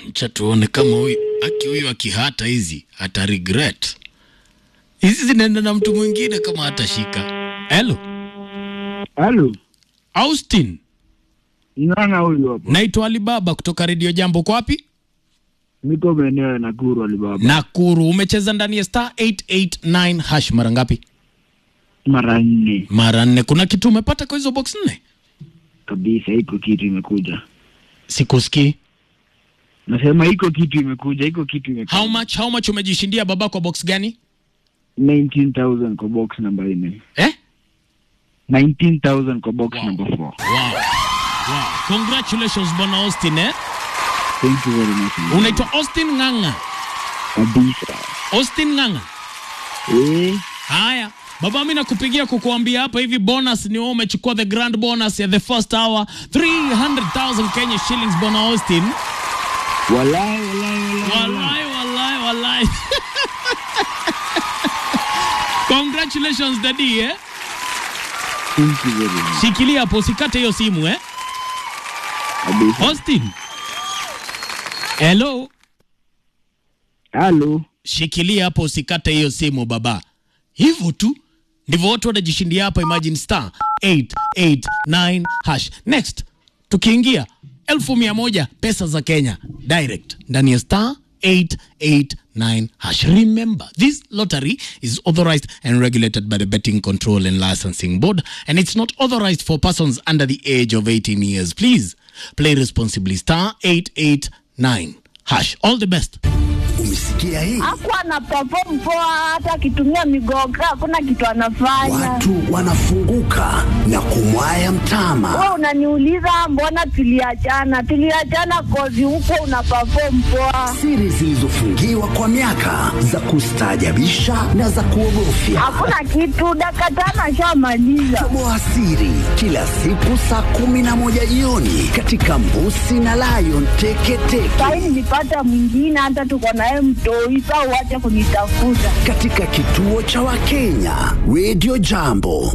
Acha tuone kama huyu aki huyu akihata hizi ata regret. Hizi zinaenda na mtu mwingine kama hatashika. Hello, Halo, Austin. nana huyu hapo. Naitwa Alibaba kutoka Radio Jambo. Kwa wapi? Niko maeneo ya Nakuru Alibaba. Nakuru. Umecheza ndani ya star 889 hash mara ngapi? Mara nne Mara nne. Kuna kitu umepata kwa hizo box nne? kabisa, iko kitu imekuja. Sikusikii. Nasema iko kitu imekuja, iko kitu imekuja. How much, how much umejishindia baba kwa box gani? 19,000 kwa box namba 4. Eh? 19,000 kwa box Wow. number 4. Wow. Wow. Congratulations bwana Austin eh? Thank you very much. Unaitwa Austin Ng'ang'a. kabisa. Austin Ng'ang'a. Eh, Haya. Baba mimi nakupigia kukuambia hapa hivi bonus ni wewe umechukua the grand bonus ya the first hour 300,000 Kenya shillings bwana Austin. walai walai walai. Wallahi wallahi wallahi. Congratulations daddy eh? Thank you very much. Shikilia hapo usikate hiyo simu eh? Kabisa. Austin. Hello. Halo. Shikilia hapo usikate hiyo simu baba. Hivyo tu ndivyo watu wanajishindia hapa. Imagine star 889 hash. Next tukiingia elfu mia moja pesa za Kenya direct ndani ya star 889 hash. Remember this lottery is authorized and regulated by the Betting Control and Licensing Board and it's not authorized for persons under the age of 18 years. Please play responsibly. Star 889 hash. All the best. Umesikia hii? Hakuwa ana perform poa, hata akitumia migoga hakuna kitu anafanya. Watu wanafunguka na kumwaya mtama. Wewe unaniuliza mbona tuliachana? Tuliachana kozi huko una perform poa, Siri zilizofungiwa kwa miaka za kustaajabisha na za kuogofya. hakuna kitu. Dakika tano ashamaliza. Toboa siri kila siku saa kumi na moja jioni katika Mbusi na Lion Teketeke Sahi nilipata mwingine, hata tuko naye mtoi. Saa uache kunitafuta. katika kituo cha Wakenya Radio Jambo.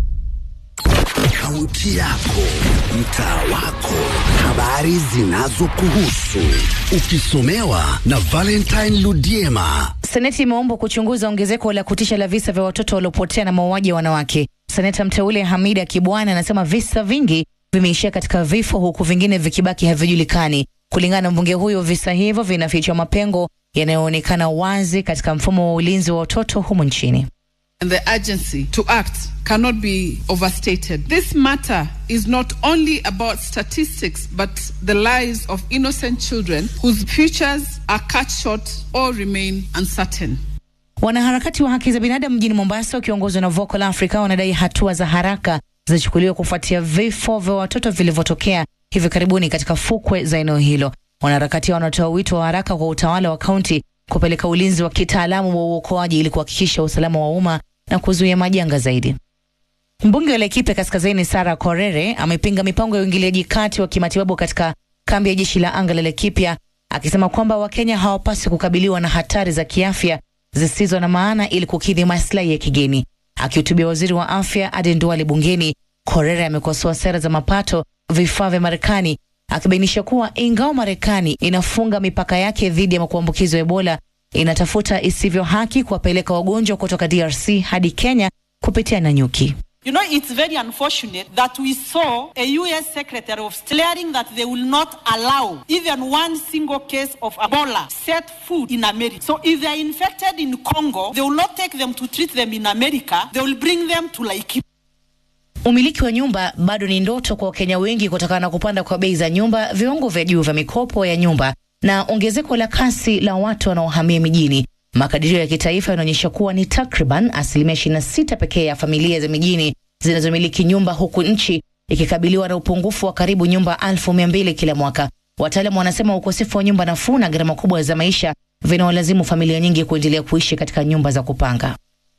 Kaunti yako, mtaa wako, habari zinazokuhusu, ukisomewa na Valentine Ludiema. Seneti imeombwa kuchunguza ongezeko la kutisha la visa vya watoto waliopotea na mauaji ya wanawake. Seneta mteule Hamida Kibwana anasema visa vingi vimeishia katika vifo huku vingine vikibaki havijulikani. Kulingana na mbunge huyo, visa hivyo vinafichua mapengo yanayoonekana wazi katika mfumo wa ulinzi wa watoto humu nchini. and the urgency to act cannot be overstated. This matter is not only about statistics, but the lives of innocent children whose futures are cut short or remain uncertain. Wanaharakati wa haki za binadamu mjini Mombasa wakiongozwa na Vocal Africa wanadai hatua za haraka zichukuliwe kufuatia vifo vya watoto vilivyotokea hivi karibuni katika fukwe za eneo hilo. Wanaharakati hao wanatoa wito wa haraka kwa utawala wa kaunti kupeleka ulinzi wa kitaalamu wa uokoaji ili kuhakikisha usalama wa umma na kuzuia majanga zaidi. Mbunge wa Laikipia Kaskazini Sara Korere amepinga mipango ya uingiliaji kati wa kimatibabu katika kambi ya jeshi la anga la Laikipia akisema kwamba Wakenya hawapaswi kukabiliwa na hatari za kiafya zisizo na maana ili kukidhi maslahi ya kigeni. Akihutubia waziri wa afya Aden Duale bungeni, Korere amekosoa sera za mapato vifaa vya Marekani akibainisha kuwa ingawa Marekani inafunga mipaka yake dhidi ya kuambukizwa Ebola, inatafuta isivyo haki kuwapeleka wagonjwa kutoka DRC hadi Kenya kupitia Nanyuki. You know, it's very unfortunate that we saw a U.S. Secretary of State declaring that they will not allow even one single case of Ebola set foot in America. So if they are infected in Congo, they will not take them to treat them in America. They will bring them to Laikipia. Umiliki wa nyumba bado ni ndoto kwa Wakenya wengi kutokana na kupanda kwa bei za nyumba, viwango vya juu vya mikopo ya nyumba na ongezeko la kasi la watu wanaohamia mijini. Makadirio ya kitaifa yanaonyesha kuwa ni takriban asilimia 26 pekee ya familia za mijini zinazomiliki nyumba, huku nchi ikikabiliwa na upungufu wa karibu nyumba elfu mia mbili kila mwaka. Wataalamu wanasema ukosefu wa nyumba nafuu na gharama kubwa za maisha vinawalazimu familia nyingi kuendelea kuishi katika nyumba za kupanga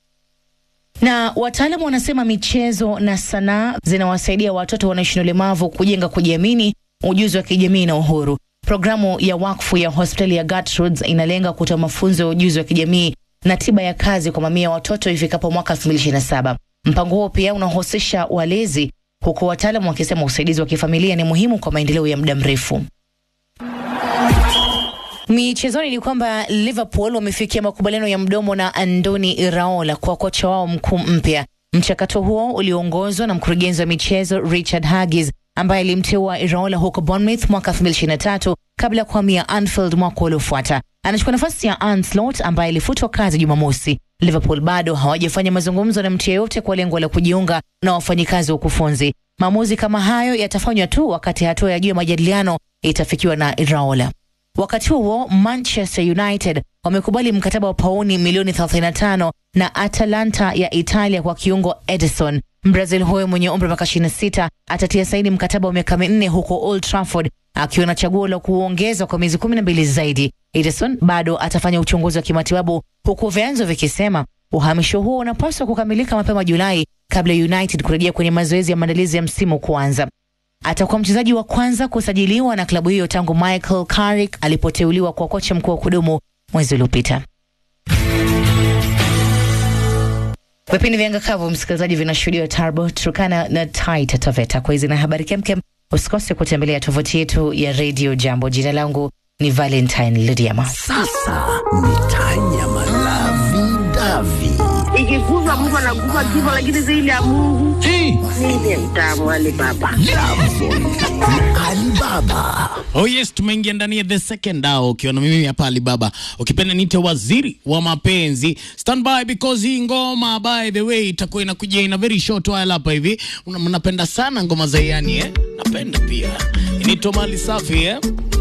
na wataalamu wanasema michezo na sanaa zinawasaidia watoto wanaishi na ulemavu kujenga kujiamini, ujuzi wa kijamii na uhuru. Programu ya wakfu ya hospitali ya Gertrudes inalenga kutoa mafunzo ya ujuzi wa kijamii na tiba ya kazi kwa mamia ya watoto ifikapo mwaka 2027. Mpango huo pia unahusisha walezi, huku wataalamu wakisema usaidizi wa kifamilia ni muhimu kwa maendeleo ya muda mrefu. Michezoni ni kwamba Liverpool wamefikia makubaliano ya mdomo na Andoni Iraola kwa kocha wao mkuu mpya. Mchakato huo ulioongozwa na mkurugenzi wa michezo Richard Huggies ambaye alimteua Iraola huko Bournemouth mwaka 2023 kabla ya kuhamia Anfield mwaka uliofuata. Anachukua nafasi ya Arne Slot ambaye alifutwa kazi Jumamosi. Liverpool bado hawajafanya mazungumzo na mtu yeyote kwa lengo la kujiunga na wafanyikazi wa ukufunzi. Maamuzi kama hayo yatafanywa tu wakati hatua ya juu ya majadiliano itafikiwa na Iraola. Wakati huo Manchester United wamekubali mkataba wa pauni milioni 35 na Atalanta ya Italia kwa kiungo Edison. Brazil huyo mwenye umri wa miaka 26 atatia saini mkataba wa miaka minne huko Old Trafford akiwa na chaguo la kuongezwa kwa miezi 12 zaidi. Edison bado atafanya uchunguzi wa kimatibabu huku vyanzo vikisema uhamisho huo unapaswa kukamilika mapema Julai kabla ya United kurejea kwenye mazoezi ya maandalizi ya msimu kuanza. Atakuwa mchezaji wa kwanza kusajiliwa na klabu hiyo tangu Michael Carrick alipoteuliwa kwa kocha mkuu wa kudumu mwezi uliopita. Vipindi vya Ngakavu, msikilizaji, vinashuhudiwa Tarbo, Turkana na Taita Taveta. Kwa hizi na habari kemkem, usikose kutembelea tovuti yetu ya Radio Jambo. Jina langu ni Valentine Lidiama. Sasa ni Tanya Malavi Davi. ikikuza Mungu anakufa kifo, lakini zaidi ya Mungu ndiye mtamu wale baba. Alibaba. Oh yes, tumeingia ndani ya the second hour ukiwa na mimi hapa Alibaba, ukipenda niite waziri wa mapenzi. Stand by because hii ngoma by the way itakuwa inakuja ina very short while hapa hivi. Una- Mnapenda sana ngoma za yani eh? Napenda pia. Inaitwa Mali Safi eh?